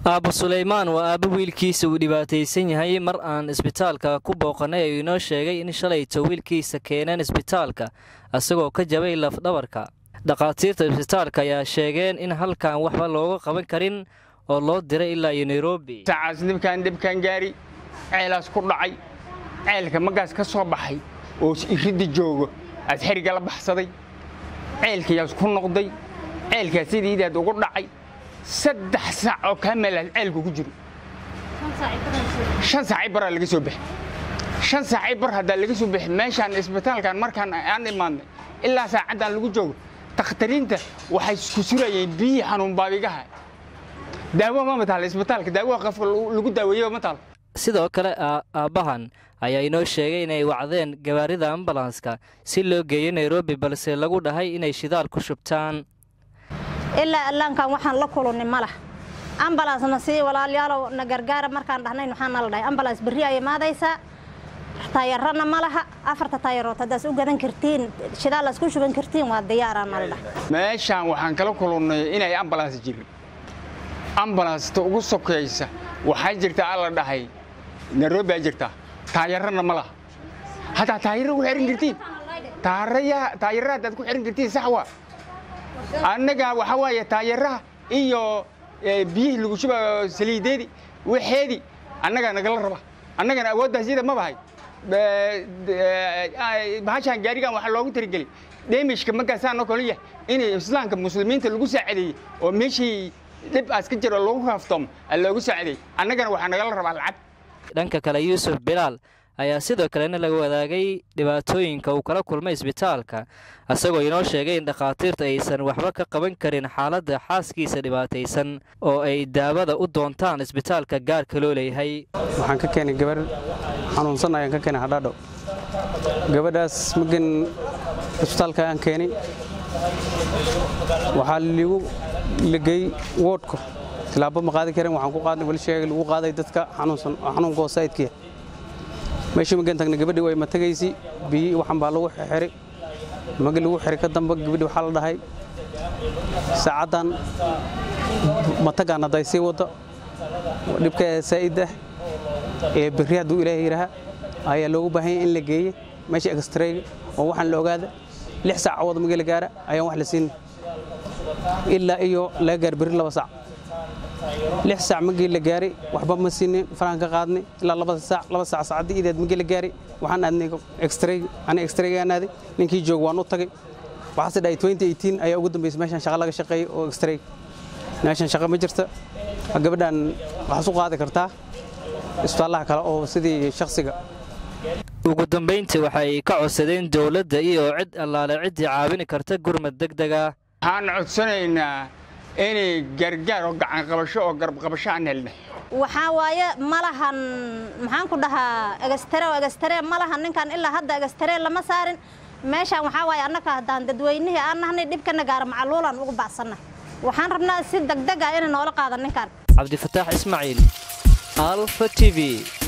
aabbo suleymaan waa aabbo wiilkiisa uu dhibaataysan yahay mar aan isbitaalka ku booqannay ayuu inoo sheegay in shalayto wiilkiisa keeneen isbitaalka isagoo ka jabay lafdhabarka dhakhaatiirta isbitaalka ayaa sheegeen in halkan waxba looga qaban karin oo loo diray ilaa iyo nairobi sacaas dhibkaan dhibkaan gaari ceelaas ku dhacay ceelka magaas ka soo baxay oo iridda joogo aad xeriga la baxsaday ceelkayaas ku noqday ceelkaas sidiidaad ugu dhacay saddex saac oo kaa meelaad ceelku ku jiro shan saacay baraa laga soo baxay shan saacay bar haddaa laga soo baxay meeshaan isbitaalkan markaan aan imaadnay ilaa saacaddaan lagu joogo dakhtariinta waxay ku surayeen biyihii xanuun baabigaha daawo ma mataal isbitaalka daawo qofka lagu daaweeyo ma taal sidoo kale aabbahan ayaa inoo sheegay inay wacdeen gawaarida ambalanska si loo geeyo nairobi balse lagu dhahay inay shidaal ku shubtaan ilaa allaankan waxaan la kulunni ma lah ambalansna sii walaalyaalow na gargaara markaan dhahnayn waxaana la dhahay ambalans berri ay imaadaysaa taayarana ma laha afarta taayarood haddaas u gadan kartiin shidaalaas ku shuban kartiin waa diyaaraana la dhahay meeshaan waxaan kala kulunnay inay ambalans jirin ambalansta ugu sokaysa waxaa jirta alla dhahay nairobi aa jirtaa taayarana ma laha haddaa taayara ku xihan kartiin taayara haddaad ku xihan kartiin sax waa annaga waxaa waaye taayaraha iyo biyihii lagu shuba saliideedii waxeedii annagaa nagala raba annagana awooddaas iyada ma bahay bahashaan gaarigan waxaa loogu tirigelay dheemishka markaasaanoo kale yahay in islaamka muslimiinta lagu saacadeeyey oo meeshii dhib aas ka jiro lagu kaaftoomo loogu saacadeeyey annagana waxaa nagala rabaa lacag dhanka kale yuusuf bilaal ayaa sidoo kalena laga wadaagay dhibaatooyinka uu kala kulmay isbitaalka isagoo inoo sheegay in dhakhaatiirta aysan waxba ka qaban karin xaaladda xaaskiisa dhibaataysan oo ay daawada u doontaan isbitaalka gaarka loo leeyahay waxaan ka keenay gabarh xanuunsan ayaan ka keenay hadhaadho gabadhaas magan isbitaalka aan keenay waxaa ligu lagey woodhka tilaabo ma qaadi karin waxaan ku qaadnay wali sheegay lagu qaaday dadka xanuunsan oo xanuunka hoosaydkiya meeshii magan tagna gabadhii way matagaysi biyi waxan baa lagu xiray magi lagu xiray ka damba gabadhii waxaa la dhahay saacaddan matagaan hadday sii wadda dhibka saa'id ah ee berri hadduu ilaahay yidhaaha ayaa loogu baahanya in la geeye meesha extrayga oo waxaan la ogaada lix saac cawada magi la gaara ayaan wax la siin ilaa iyo laga gaar berri laba saac lix saac magii la gaaray waxba ma siinin faraan ka qaadnay ilaa labada saac laba saac saacaddii ideed magii la gaaray waxaan aadnay extrayg aniga extraygaan aaday ninkii joog waan u tagay waxaase dhahay twenty eighteen ayaa ugu dambaysay meeshaan shaqa laga shaqeeyey oo extrayg meeshaan shaqa ma jirta gabadhan waxaad u qaadi kartaa isbitaallaha kale oo sidii shakhsiga ugu dambayntii waxay ka codsadeen dowladda iyo cid allaale ciddii caawini karta gurmad deg dega waxaan codsanaynaa inay gargaar oo gacan qabasho oo garbqabasho aan helnay waxaa waaye malahan maxaan ku dhahaa egastare oo egastare malahan ninkan ilaa hadda egastare lama saarin meeshaan waxaa waaye annaka haddaan dadweynihii aan nahnay dhibkana gaara macaluulaan ugu baxsanna waxaan rabnaa si degdeg ah inay noola qaada ninkan cabdifataax ismaaciil alfa t v